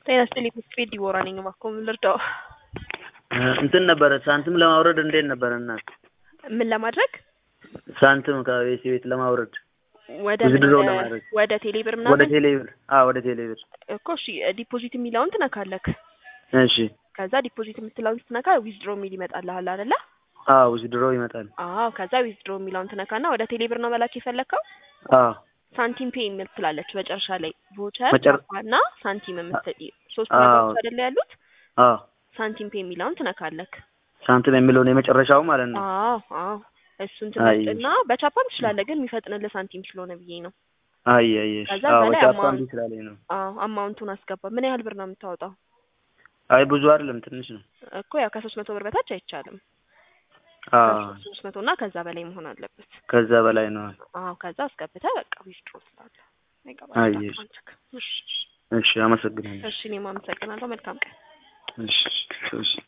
ጤና ይስጥልኝ ስፔድ ዲቦራ ነኝ። እባክዎ ምን ልርዳው? እንትን ነበረ ሳንቲም ለማውረድ እንዴት ነበረ እናት? ምን ለማድረግ ሳንቲም ከቤት ቤት ለማውረድ ወደ ውዝድሮ ምን- ለማድረግ ወደ ቴሌብር ወደ ምናምን ቴሌብር አዎ ወደ ቴሌብር እኮ እሺ፣ ዲፖዚት የሚለውን ትነካለክ። እሺ ከዛ ዲፖዚት የምትለውን ስትነካ ዊዝድሮ የሚል ይመጣልሃል አይደለ? አዎ ውዝድሮ ይመጣል አዎ። ከዛ ዊዝድሮ የሚለውን ትነካና ወደ ቴሌብር ነው መላክ የፈለግከው። አዎ ሳንቲም ፔ የሚል ትላለች መጨረሻ ላይ ቮቸር መጨረ- እና ሳንቲም የምትል ሶስት አዎ። ነገሮች አይደለ ያሉት። አዎ ሳንቲም ፔ የሚለውን ትነካለክ። ሳንቲም የሚለውን የመጨረሻው ማለት ነው አዎ አዎ። እሱን አይ። ትመርጥና በቻፓም ትችላለህ፣ ግን የሚፈጥንልህ ሳንቲም ስለሆነ ብዬ ነው። አይ አይ እሺ ከዛ አዎ በላይ ጫፋ አማውንት- እንዲህ ስላለኝ ነው አዎ አማውንቱን አስገባ። ምን ያህል ብር ነው የምታወጣው? አይ ብዙ አይደለም ትንሽ ነው እኮ ያው ከሶስት መቶ ብር በታች አይቻልም። አዎ ሶስት መቶ እና ከዛ በላይ መሆን አለበት። ከዛ በላይ ነው አዎ ከዛ አስገብተህ በቃ ዊዝድሮ ትላለህ። አይ፣ አይገባም። እሺ። እሺ እሺ አመሰግናለሁ እሺ፣ እኔም አመሰግናለሁ። መልካም ቀን። እሺ እሺ